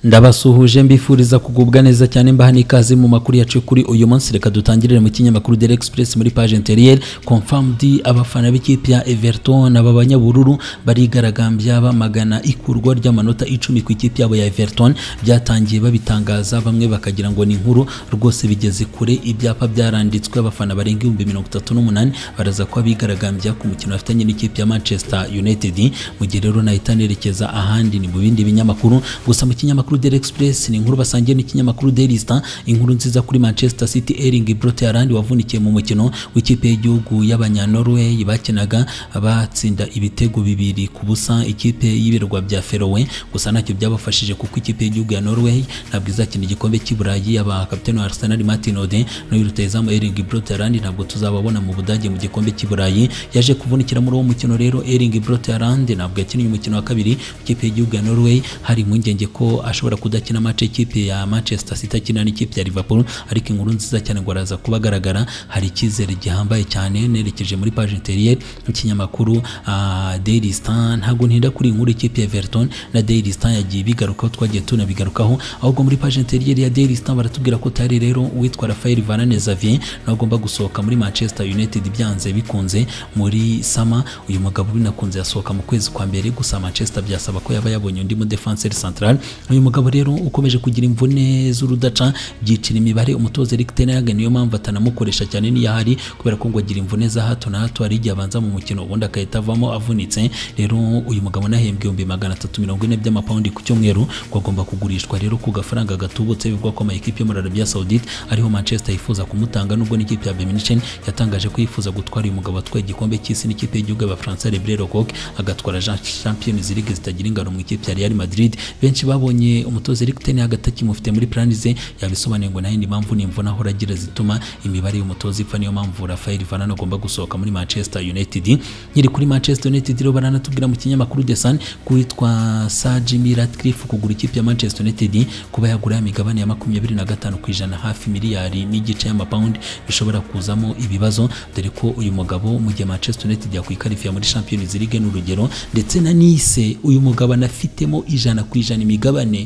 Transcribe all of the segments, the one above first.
ndabasuhuje mbifuriza kugubwa neza cyane mbaha n'ikaze mu makuru yacu kuri uyu munsi reka dutangirire mu kinyamakuru Daily Express muri page intérieure confirmed abafana b'ikipe ya Everton aba banyabururu barigaragambya bamagana ikurwa ry'amanota icumi ku ikipe yabo ya Everton byatangiye babitangaza bamwe bakagira ngo ni inkuru rwose bigeze kure ibyapa byaranditswe abafana barenga ibihumbi mirongo itatu n'umunani baraza kuba bigaragambya ku mukino bafitanye n'ikipe ya Manchester United mu gihe rero nahita nerekeza ahandi ni mu bindi binyamakuru gusa mu kinyamakuru Daily Express ni inkuru basangiye n'ikinyamakuru Daily Star inkuru nziza kuri Manchester City Erling Brot Haaland wavunikiye mu mukino w'ikipe y'igihugu y'abanyanorway bakinaga batsinda ibitego bibiri ku busa ikipe y'ibirwa bya Feroe gusa ntacyo byabafashije kuko ikipe y'igihugu ya Norway ntabwo izakina igikombe cy'Iburayi yaba kapiteni wa Arsenal Martin Ode n'uyu rutayizamu Erling Brot Haaland ntabwo tuzababona mu Budage mu gikombe cy'Iburayi yaje kuvunikira muri uwo mukino rero Erling Brot Haaland ntabwo yakinnye umukino wa kabiri ikipe y'igihugu ya Norway hari impungenge ko ashobora kudakina match ikipe ya Manchester City akina n'ikipe ya Liverpool ariko inkuru nziza cyane ngo araza kuba agaragara hari icyizere gihambaye cyane nerekeje muri page intérieure y'ikinyamakuru uh, Daily Star ntabwo ntinda kuri inkuru ikipe ya Everton na Daily Star yagiye bigarukaho twagiye tunabigarukaho ahubwo muri page intérieure ya Daily Star baratubwira ko tari rero uwitwa Rafael Varane Xavier nawe agomba gusohoka muri Manchester United byanze bikunze muri sama uyu mugabo binakunze yasohoka mu kwezi kwa mbere gusa Manchester byasaba ko yaba yabonye undi mu defenseur central uyu mugabo rero ukomeje kugira imvune z'urudaca byicira imibare umutoza Erik Ten Hag niyo mpamvu atanamukoresha cyane n'iyahari kubera ko ngo agira imvune za hato na hato hari igihe abanza mu mukino ubundi agahita avamo avunitse rero uyu mugabo nahembwe ibihumbi magana atatu mirongo ine by'amapawundi ku cyumweru ngo agomba kugurishwa rero ku gafaranga gatubutse bivugwa ko amakipe yo muri Arabia Saudite ariho Manchester yifuza kumutanga nubwo n'ikipe ya Bayern Munich yatangaje ko yifuza gutwara uyu mugabo atwaye igikombe cy'isi n'ikipe y'igihugu y'Abafaransa Le Brel Coq agatwara Champions League zitagira ingano mu ikipe ya Real Madrid benshi babonye umutoza Erik Ten Hag atakimufite muri plan ze yabisobanuye ngo nayo ni impamvu n'imvune ahora agira zituma imibare y'umutoza ipfa niyo mpamvu Rafael Varane agomba gusohoka muri Manchester United nyiri kuri Manchester United rero baranatubwira mu kinyamakuru The Sun kuwitwa Sir Jim Ratcliffe kugura ikipe ya Manchester United kuba yagura imigabane ya makumyabiri na gatanu ku ijana hafi miliyari n'igice y'amapawundi bishobora kuzamo ibibazo dore ko uyu mugabo mu gihe Manchester United yakwikarifiya muri Champions League ni urugero ndetse na Nice uyu mugabo anafitemo ijana ku ijana imigabane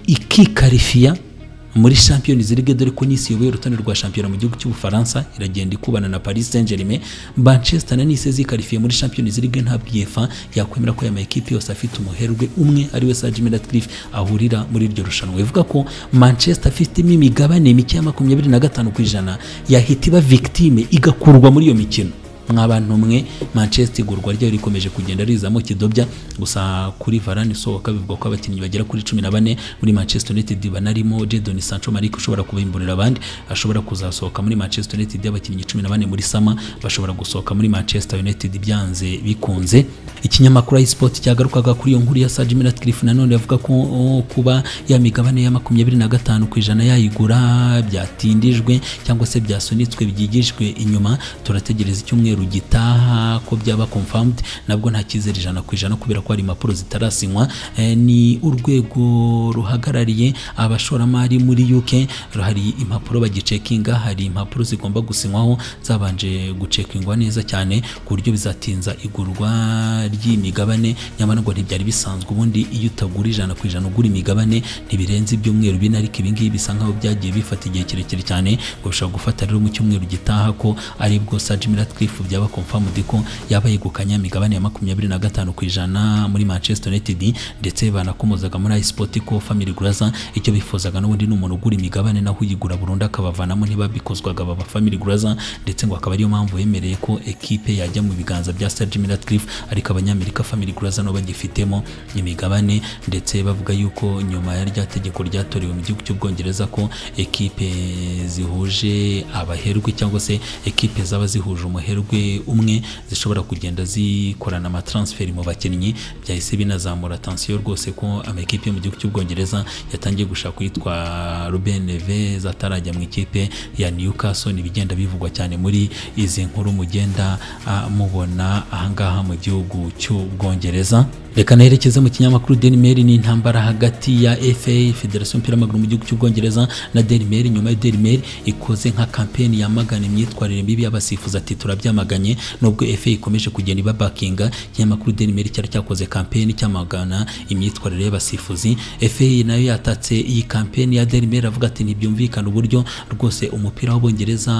ikikarifiya muri Champions League dore ko Nice yoboye urutonde rwa shampiyona mu gihugu cy'Ubufaransa iragenda ikubana na Paris Saint-Germain Manchester na Nice zikarifiye muri Champions League ntabwo UEFA yakwemera ko aya makipe yose afite umuherwe umwe ari we Sir Jim Ratcliffe ahurira muri iryo rushanwa ivuga ko Manchester afitemo imigabane mike ya makumyabiri na gatanu ku ijana yahita iba victime igakurwa muri iyo mikino mwabantu mwe Manchester igurwa ryayo rikomeje kugenda rizamo kidobya gusa kuri Varane sohoka bivugwa ko abakinnyi bagera kuri 14 muri Manchester United banarimo Jadon Sancho Malik ushobora kubimburira abandi ashobora kuzasohoka muri Manchester United abakinnyi 14 muri sama bashobora gusohoka muri Manchester United byanze bikunze ikinyamakuru iSport cyagarukaga kuri iyo nkuru ya Sir Jim Ratcliffe nanone yavuga ko oh, kuba ya migabane ya 25 ku ijana yayigura byatindijwe cyangwa se byasunitswe byigijwe inyuma turategereza icyumweru gitaha ko byaba confirmed nabwo nta cyizere ijana ku ijana kubera ko hari impapuro zitarasinywa ni urwego ruhagarariye abashoramari muri UK hari impapuro bagicekinga hari impapuro zigomba gusinywaho zabanje gucekingwa neza cyane ku buryo bizatinza igurwa ry'imigabane nyamara ngo ntibyari bisanzwe ubundi iyo utagura ijana ku ijana ugura imigabane ntibirenze ibyumweru bine ariko ibingibi bisa nkaho byagiye bifata igihe kirekire cyane ngo bishobora gufata rero mu cyumweru gitaha ko ari bwo Sir Jim Ratcliffe byaba confirmed ko yaba yegukanye imigabane ya makumyabiri na gatanu ku ijana muri Manchester United ndetse banakomozaga muri iSport ko Family Graza icyo bifuzaga n'ubundi ni umuntu ugura imigabane naho uyigura burundu akabavanamo ntibabikozwaga baba Family Graza ndetse ngo akaba ariyo mpamvu yemereye ko ekipe yajya mu biganza bya Sir Jim Ratcliffe ariko abanyamerika Family Graza nabo bagifitemo imigabane ndetse bavuga yuko nyuma ya rya tegeko ryatorewe mu gihugu cy'Ubwongereza ko ekipe zihuje abaherwe cyangwa se ekipe zaba zihuje umuherwe umwe zishobora kugenda zikorana amatransferi mu bakinnyi byahise binazamura atansiyo rwose ko amakipe yo mu gihugu cy'ubwongereza yatangiye gushaka uwitwa Ruben Neves atarajya mu ikipe ya Newcastle ibigenda bivugwa cyane muri izi nkuru mugenda mubona ahangaha mu gihugu cy'ubwongereza reka nerekeze mu kinyamakuru Daily Mail ni intambara hagati ya FA Federation y'umupira w'amaguru mu gihugu cy'u Bwongereza na Daily Mail nyuma ya Daily Mail ikoze nka kampeni yamagana imyitwarire mibi y'abasifuzi ati turabyamaganye nubwo FA ikomeje kugenda ibabakinga ikinyamakuru Daily Mail cyari cyakoze kampeni cyamagana imyitwarire y'abasifuzi FA nayo yatatse iyi kampeni ya Daily Mail avuga ati ntibyumvikana uburyo rwose umupira w'Ubwongereza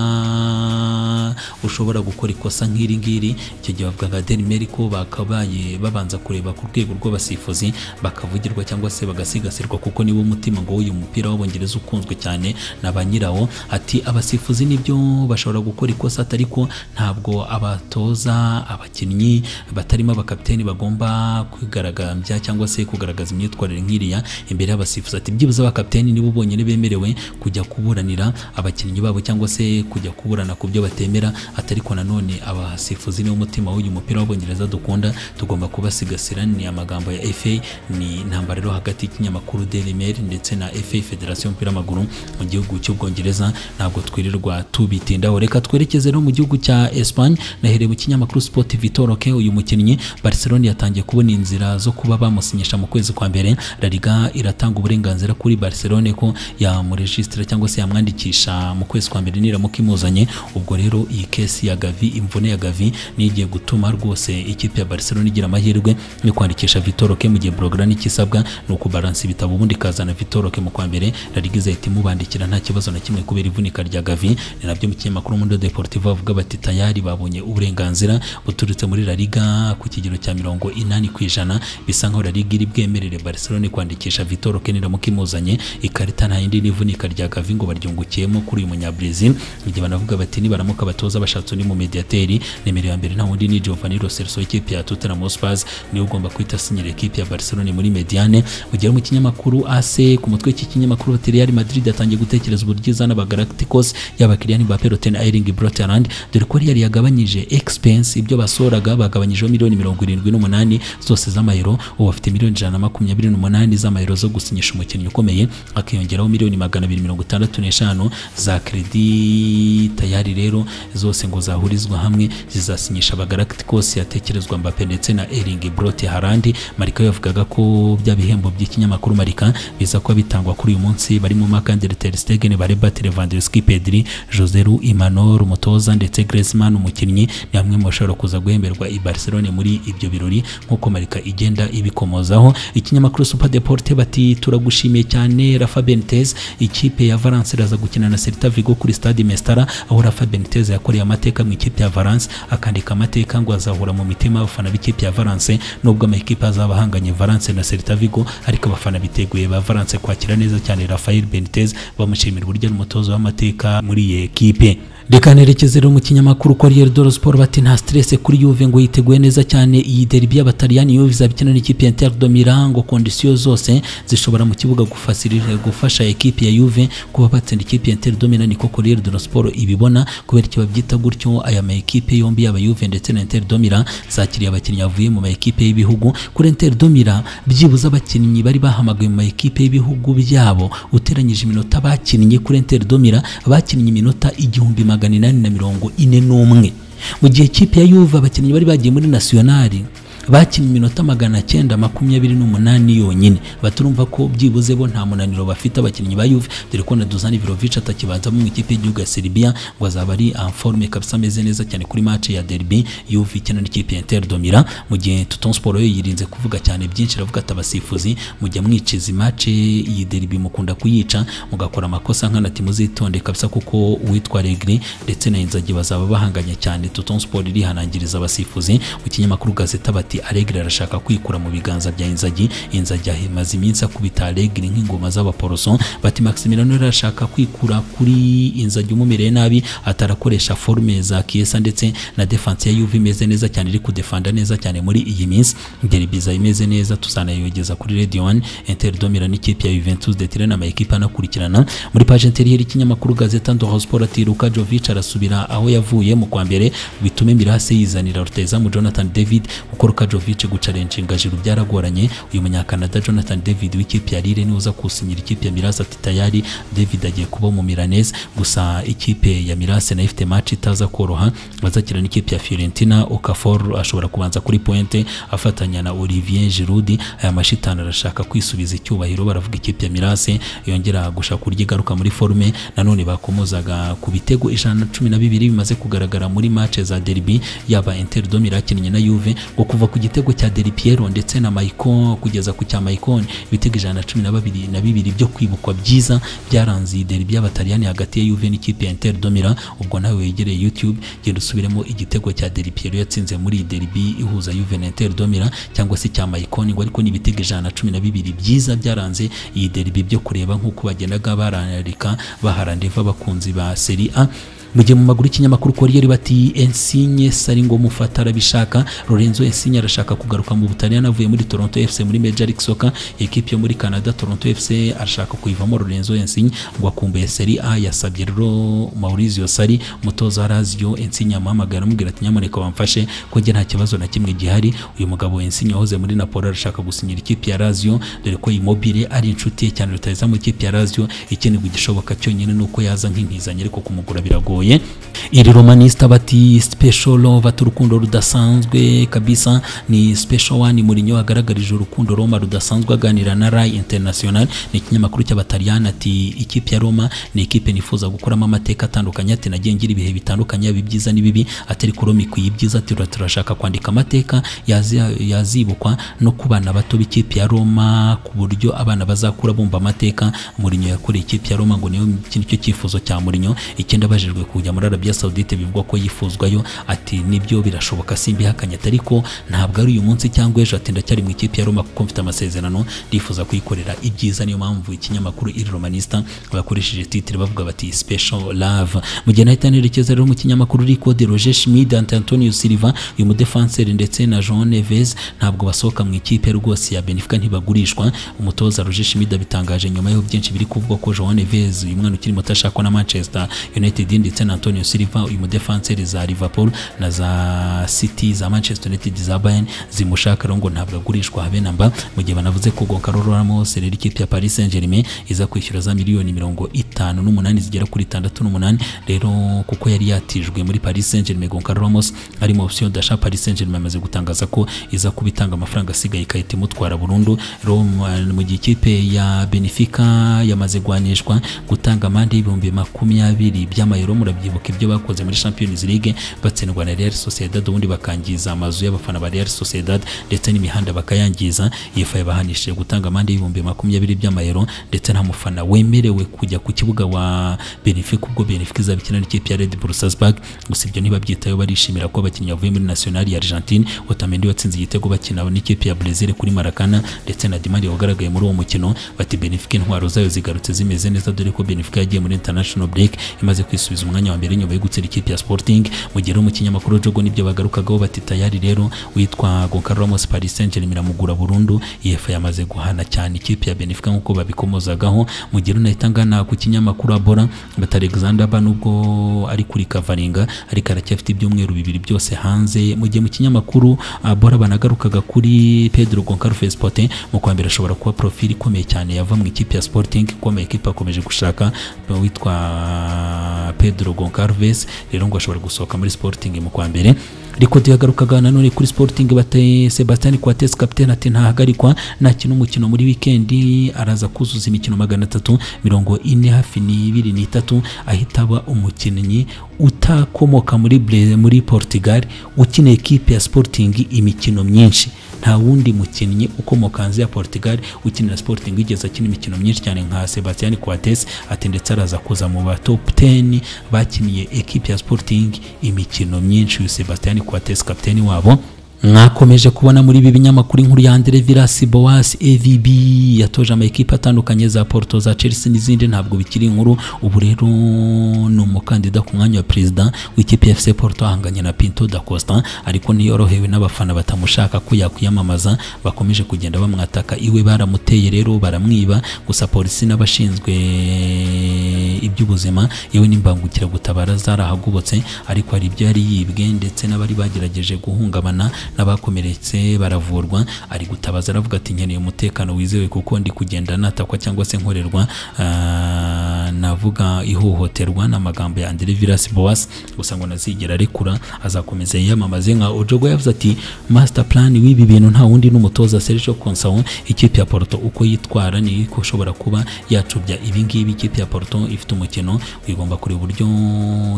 ushobora gukora ikosa nk'iri ngiri icyo gihe bavuga nka Daily Mail ko bakabaye babanza kureba ku rwego rw'abasifuzi bakavugirwa cyangwa se bagasigasirwa kuko niwo mutima ngo uyu mupira w'abongereza ukunzwe cyane na ba nyirawo ati abasifuzi nibyo bashobora gukora ikosa ariko ntabwo abatoza abakinnyi batarimo abakapiteni bagomba kwigaragambya cyangwa se kugaragaza imyitwarire nk'iriya imbere y'abasifuzi ati byibuze abakapiteni nibo bonyine bemerewe kujya kuburanira abakinnyi babo cyangwa se kujya kuburana ku byo batemera atariko nanone abasifuzi niwo mutima w'uyu mupira w'abongereza dukunda tugomba kubasigasira ni amagambo ya FA ni intambara rero hagati y'ikinyamakuru Daily Mail ndetse na FA Federation y'umupira w'amaguru mu gihugu cy'ubwongereza ntabwo twirirwa tubitindaho reka twerekeze no mu gihugu cya Espagne nahereye mu kinyamakuru Sport Vitoroke uyu mukinnyi Barcelona yatangiye kubona inzira zo kuba bamusinyisha mu kwezi kwa mbere La Liga iratanga uburenganzira kuri Barcelona ko yamuregistra cyangwa se yamwandikisha mu kwezi kwa mbere niramuka imuzanye ubwo rero iyi kesi ya Gavi imvune ya Gavi ni igiye gutuma rwose ikipe ya Barcelona igira amahirwe yo kwandikisha Vitoroke mu gihe Blaugrana ikisabwa ni ukubalansa ibitabo ubundi ikazana Vitoroke mu kwa mbere La Liga izahita imubandikira nta kibazo na kimwe kubera ivunika rya Gavi ni nabyo mu kinyamakuru Mundo Deportivo bavuga bati tayari babonye uburenganzira buturutse muri La Liga ku kigero cya mirongo inani ku ijana bisa nkaho La Liga iri bwemerere Barcelona kwandikisha Vitoroke niramuka imuzanye ikarita nta yindi n'ivunika rya Gavi ngo baryungukiyemo kuri uyu munyabrazil igihe banavuga bati nibaramuka batoza bashatse undi mu mediateri nimero ya mbere nta wundi ni Giovanni Lo Celso w'ikipe ya Tottenham Hotspur niwe ugomba kwita sinyira ekipi ya Barcelona muri Mediane ugera mu kinyamakuru AC ku mutwe w'iki kinyamakuru ati Real Madrid yatangiye gutekereza uburyo izana aba Galacticos yaba Kylian Mbappe Roten Erling Brotherland dore ko Real yagabanyije expense ibyo basoraga bagabanyijeho miliyoni mirongo irindwi n'umunani zose z'amayero ubu bafite miliyoni ijana na makumyabiri n'umunani z'amayero zo gusinyisha umukinnyi ukomeye akiyongeraho miliyoni magana abiri mirongo itandatu n'eshanu za kredi tayari rero zose ngo zahurizwa hamwe zizasinyisha aba Galacticos yatekerezwa Mbappe ndetse na Erling Brote Harandi Marika yavugaga ko bya bihembo by'ikinyamakuru Marika biza kuba bitangwa kuri uyu munsi barimo Marc-André ter Stegen Bareba Lewandowski Pedri José Lu Imanol umutoza ndetse Griezmann umukinnyi ni hamwe mu bashobora kuza guhemberwa i Barcelona muri ibyo birori nk'uko Marika igenda ibikomozaho ikinyamakuru Super Deporte bati turagushimiye cyane Rafa Benitez ikipe ya Valence iraza gukina na Celta Vigo kuri Stade Mestalla aho Rafa Benitez yakoreye amateka mu ikipe ya Valence akandika amateka ngo azahura mu mitima abafana b'ikipe ya Valence nubwo amakipe azaba ahanganye Valence na Celta Vigo ariko abafana biteguye ba Valence kwakira neza cyane Rafael Benitez bamushimira uburyo ari umutoza w'amateka muri iyi ekipe reka nerekeze rero mu kinyamakuru ko Real Doro Sport bati nta stress kuri Juve ngo yiteguye neza cyane iyi derby y'abataliyani Juve izabikina n'ikipe ya Inter de Milan ngo condition zose zishobora mu kibuga gufasirira gufasha ekipe ya Juve kuba batsinda ikipe ya Inter de Milan niko Real Doro Sport ibibona kubera icyo babyita gutyo aya ma ekipe yombi yaba Juve ndetse na Inter de Milan zakiriye abakinnyi bavuye mu ma ekipe y'ibihugu kuri Inter de Milan byibuze abakinnyi bari bahamagaye mu ma ekipe y'ibihugu byabo uteranyije iminota bakinnye kuri Inter de Milan bakinnye iminota igihumbi magana inani na mirongo ine n'umwe mu gihe kipe ya yuve abakinnyi bari bagiye muri nasiyonari bakinnye iminota magana cyenda makumyabiri n'umunani yonyine baturumva ko byibuze bo nta munaniro bafite abakinnyi ba Juve dore ko na Dusan Ivrovic atakibanzamo mu ikipe y'igihugu ya Serbia ngo azaba ari en forme kabisa ameze neza cyane kuri match ya derby Juve ikina n'ikipe ya Inter de Milan mu gihe Tutton Sport yo yirinze kuvuga cyane byinshi aravuga ati abasifuzi mujya mwiciza match iyi derby mukunda kuyica mugakora amakosa nkana ati muzitonde kabisa kuko uwitwa Regri ndetse na Inzagi bazaba bahanganye cyane Tutton Sport irihanangiriza abasifuzi mu kinyamakuru Gazeta bati ati Alegre arashaka kwikura mu biganza bya Inzagi Inzagi ahimaze iminsi akubita Alegre nk'ingoma z'abaporoso bati Maximiliano arashaka kwikura kuri Inzagi umumereye nabi atarakoresha forme za Kiesa ndetse na defense ya Juve imeze neza cyane iri kudefanda neza cyane muri iyi minsi derby za imeze neza tuzanayogeza kuri Radio 1 Inter de Milan ikipe ya Juventus de Turin ama ekipa anakurikirana muri page intérieure y'ikinyamakuru Gazeta Ndoro Sport ati Luka Jovic arasubira aho yavuye mu kwa mbere bitume Mirase yizanira ruteza mu Jonathan David kuko Luka Jovic gucarencinga Giroud byaragoranye uyu munyakanada Jonathan David w'ikipe ya Lille niwe uza kusinyira ikipe ya Milas ati tayari David agiye kuba mu Milanese gusa ikipe ya Milas nayo ifite match itaza koroha bazakira n'ikipe ya Fiorentina Okafor ashobora kubanza kuri pointe afatanya na Olivier Giroud aya mashitani arashaka kwisubiza icyubahiro baravuga ikipe ya Milas yongera gushaka kurya igaruka muri forume nanone bakomozaga ku bitego ijana na cumi na bibiri bimaze kugaragara muri match za derby yaba Inter de Milan yakinnye na Juve ngo kuva ku gitego cya Del Piero ndetse na Maicon kugeza ku cya Maicon ibitego ijana na cumi na babiri na bibiri byo kwibukwa byiza byaranze iyi derby y'abataliyani hagati ya Juve n'ikipe ya Inter de Milan ubwo nawe wegereye YouTube genda usubiremo igitego cya Del Piero yatsinze muri iyi derby ihuza Juve na Inter de Milan cyangwa se cya Maicon ngo ariko ni ibitego ijana na cumi na bibiri byiza byaranze iyi derby byo kureba nk'uko bagendaga bararika baharandeva abakunzi ba Serie A mu gihe mu maguru y'ikinyamakuru koriyeri bati ensinye sari ngo mufata arabishaka lorenzo ensinye arashaka kugaruka mu butaliyani avuye muri toronto fc muri major league soccer ekipe yo muri canada toronto fc arashaka kuyivamo lorenzo ensinye ngo akumbuye seri a yasabye rero maurizio sari umutoza razio ensinye amuhamagara amubwira ati nyamuneka wamfashe ko njye nta kibazo na kimwe gihari uyu mugabo ensinye wahoze muri napoli arashaka gusinyira ikipe ya razio dore ko imobile ari inshuti ye cyane rutahiza mu ikipe ya razio ikenegwa igishoboka cyonyine ni uko yaza nk'inkizanyi ariko kumugura biragoye biragoye iri romanista bati special love ati urukundo rudasanzwe kabisa ni special one murinyo hagaragarije urukundo roma rudasanzwe aganira na rai international ni ikinyamakuru cy'abataliyani ati ikipe ya roma ni ikipe nifuza gukuramo amateka atandukanye ati nagiye ngira ibihe bitandukanye yaba ibyiza n'ibibi ati ariko roma ikwiye ibyiza ati turashaka kwandika amateka yazi- yazibukwa no ku bana bato b'ikipe ya roma ku buryo abana bazakura bumva amateka murinyo yakoreye ikipe ya roma ngo niyo iki nicyo cyifuzo cya murinyo ikindi abajijwe kujya muri Arabia Saudite bivugwa ko yifuzwayo ati nibyo birashoboka simbihakanye ati ariko ntabwo ari uyu munsi cyangwa ejo ati ndacyari mu ikipe ya Roma kuko mfite amasezerano ndifuza kuyikorera ibyiza niyo mpamvu ikinyamakuru Il Romanista bakoresheje titre bavuga bati special love mu gihe nahita nerekeza rero mu kinyamakuru Rico de Roger Schmid Ante Antonio Silva uyu mudefenseri ndetse na Jean Neves ntabwo basohoka mu ikipe rwose ya Benfica ntibagurishwa umutoza Roger Schmid abitangaje nyuma y'aho byinshi biri kuvugwa ko Jean Neves uyu mwana ukiri muto ashakwa na Manchester United ndetse na Antonio Silva uyu mudefenseri za Liverpool na za City za Manchester United za Bayern zimushaka rero ngo ntabwo agurishwa habe namba mu gihe banavuze ko Gonçalo Ramos rero ikipe ya Paris Saint-Germain iza kwishyura za miliyoni mirongo itanu n'umunani zigera kuri itandatu n'umunani rero kuko yari yatijwe muri Paris Saint-Germain Gonçalo Ramos ari mu option d'achat Paris Saint-Germain amaze gutangaza ko iza kuba itanga amafaranga asigaye ikahita imutwara burundu rero mu- mu gihe ikipe ya Benfica yamaze guhanishwa gutanga amande y'ibihumbi makumyabiri by'amayero murabyibuka ibyo bakoze muri Champions League batsindwa na Real Sociedad ubundi bakangiza amazu y'abafana ba Real Sociedad ndetse n'imihanda bakayangiza yefa yabahanishije gutanga amande y'ibihumbi makumyabiri by'amayero ndetse nta mufana wemerewe kujya ku kibuga wa Benfica ubwo Benfica izabikina n'ikipe ya Red Bull Salzburg gusa ibyo ntibabyitayo barishimira ko abakinnyi bavuye muri National ya Argentine Otamendi watsinze igitego bakina n'ikipe ya Brazil kuri Maracana ndetse na Di Maria wagaragaye muri uwo mukino bati Benfica intwaro zayo zigarutse zimeze neza dore ko Benfica yagiye muri international break imaze kwisubiza umwanya wa mbere nyuma yo gutsinda ikipe ya Sporting mu gihe rero mu kinyamakuru Jogo nibyo bagarukagaho bati tayari rero witwa Gonçalo Ramos Paris Saint-Germain iramugura burundu UEFA yamaze guhana cyane ikipe ya Benfica nk'uko babikomozagaho mu gihe rero nahita ngana ku kinyamakuru Abora bati Alexander Ba nubwo ari kuri kavaringa ariko aracyafite ibyumweru bibiri byose hanze mu gihe mu kinyamakuru Abora banagarukaga kuri Pedro Gonçalves Pote mu kwa mbere ashobora kuba profili ikomeye cyane yava mu ikipe ya Sporting ikomeye ikipe akomeje gushaka witwa Pedro Gonçalves rero ngo ashobora gusohoka muri Sporting mu kwa mbere ariko tuyagarukaga nanone kuri Sporting bataye Sebastian Coates capitaine ati ntahagarikwa nakina umukino muri wikendi araza kuzuza imikino magana atatu mirongo ine hafi n'ibiri n'itatu ahita aba umukinnyi utakomoka muri Bre- muri Portugal ukineye ekipe ya Sporting imikino myinshi nta wundi mukinnyi ukomoka hanze ya Portugal ukinira Sporting wigeze akina imikino myinshi cyane nka Sebastian Coates ati ndetse araza kuza mu ba top 10 bakiniye ekipe ya Sporting imikino myinshi uyu Sebastian Coates kapiteni wabo mwakomeje kubona muri ibi binyamakuru inkuru ya Andre Villas Boas AVB yatoje amakipe atandukanye za Porto za Chelsea n'izindi ntabwo bikiri inkuru ubu rero ni umukandida ku mwanya wa perezida w'ikipe ya FC Porto ahanganye na Pinto da Costa ariko ntiyorohewe n'abafana batamushaka ko yakwiyamamaza bakomeje kugenda bamwataka iwe baramuteye rero baramwiba gusa polisi n'abashinzwe iby'ubuzima yewe n'imbangukiragutabara zarahagobotse ariko hari ibyo yari yibwe ndetse n'abari bagerageje guhungabana n'abakomeretse baravurwa ari gutabaza aravuga ati nkeneye umutekano wizewe kuko ndi kugenda natakwa cyangwa se nkorerwa ah, navuga ihohoterwa n'amagambo ya Andre Vilas Boas gusa ngo nazigera rekura azakomeza yiyamamaze nka Ojogo yavuze ati master plan w'ibi bintu nta wundi n'umutoza Sergio Conceição ikipe ya Porto uko yitwara ni ko ushobora kuba yacubya ibi ngibi ikipe ya Porto ifite umukino igomba kureba uburyo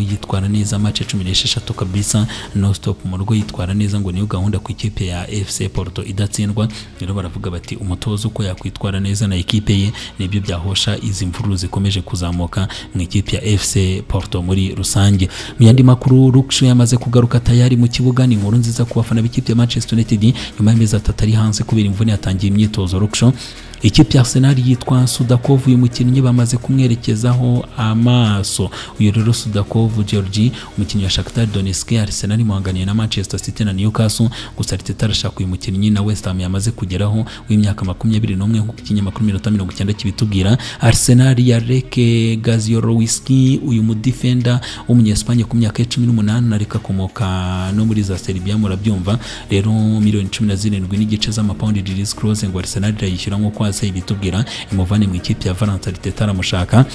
yitwara neza match cumi n'esheshatu kabisa no stop mu rugo yitwara neza ngo niyo gahunda ku ikipe ya FC Porto idatsindwa rero baravuga bati umutoza uko yakwitwara neza na ikipe ye nibyo byahosha izi mvururu zikomeje kuzamuka mu ikipe ya FC Porto muri rusange mu yandi makuru Luxu yamaze kugaruka tayari mu kibuga ni inkuru nziza ku bafana b'ikipe ya Manchester United nyuma y'amezi atatu ari hanze kubera imvune yatangiye imyitozo Luxu ikipe ya Arsenal yitwa Sudakov uyu mukinnyi bamaze kumwerekezaho amaso uyu rero Sudakov Georgi umukinnyi wa Shakhtar Donetsk Arsenal imuhanganiye na Manchester City na Newcastle gusa Arteta arashaka uyu mukinnyi na West Ham yamaze kugeraho w'imyaka makumyabiri n'umwe nk'uko ikinyamakuru minota mirongo icyenda kibitubwira Arsenal yareke Gaziorowski uyu mudifenda w'umunyesipanye ku myaka ya cumi n'umunani ariko akomoka no muri za Serbia murabyumva rero miliyoni cumi na zirindwi n'igice z'amapawundi Dries Klose ngo Arsenal irayishyura nk'uko hasi ibitubwira imuvane mu ikipe ya Valence Arteta aramushaka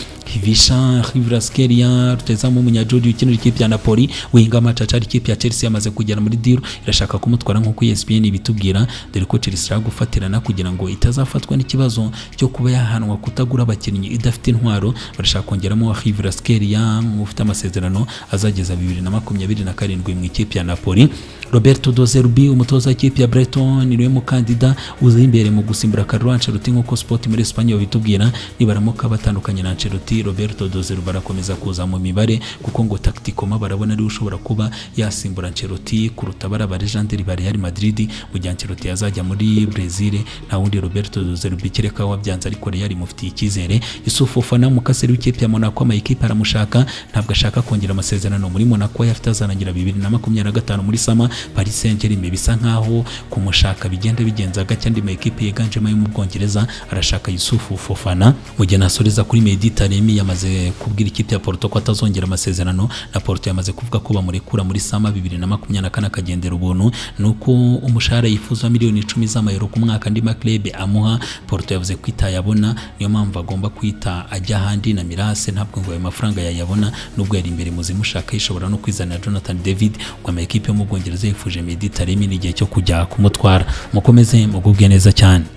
Visha Hrivaskelia rutazamu umunyajudi ukinira ikipe ya Napoli winga Macacari ikipe ya Chelsea yamaze kugera muri deal irashaka kumutwara nk'uko ESPN ibitubwira dore ko Chelsea ishaka gufatirana kugira ngo itazafatwa n'ikibazo cyo kuba yahanwa kutagura abakinnyi idafite intwaro barashaka kongeramo Hrivaskelia ufite amasezerano azageza bibiri na makumyabiri na karindwi mu ikipe ya Napoli Roberto Do Zerbi umutoza w'ikipe ya Breton niwe mukandida uza imbere mu gusimbura Carlo Ancelotti nk'uko Sport muri Espanye babitubwira nibaramuka batandukanye na Ancelotti Roberto Do Zerbi barakomeza kuza mu mibare kuko ngo tacticoma barabona ariwe ushobora kuba yasimbura Ancelotti kuruta baraba Legendre ba Real Madrid mu gihe Ancelotti yazajya muri Brazil nta wundi Roberto Do Zerbi kereka wabyanze ariko Real imufitiye icyizere Yusuf Fofana mukaseri w'ikipe ya Monaco amayikipe aramushaka ntabwo ashaka kongera amasezerano muri Monaco yafite azanangira bibiri na makumyabiri na gatanu muri Sama Paris Saint-Germain bisa nkaho kumushaka bigenda bigenza gake andi makipe yiganjemo ayo mu Bwongereza arashaka Yusufu Fofana mu gihe nasoreza kuri Medi Taremi yamaze kubwira ikipe ya Porto ko atazongera amasezerano na Porto yamaze kuvuga ko bamurekura muri sama bibiri na makumyabiri na kane akagendera ubuntu nuko umushahara yifuza miliyoni icumi z'amayero ku mwaka andi maklebe amuha Porto yavuze ko itayabona niyo mpamvu agomba kwita ajya ahandi na Mirase ntabwo ngo ayo mafaranga yayabona nubwo yari imbere mu zimushaka yishobora no kwizanira Jonathan David ngo amakipe yo mu Bwongereza yifuje Medi Taremi n'igihe cyo kujya kumutwara mukomeze mugubwe neza cyane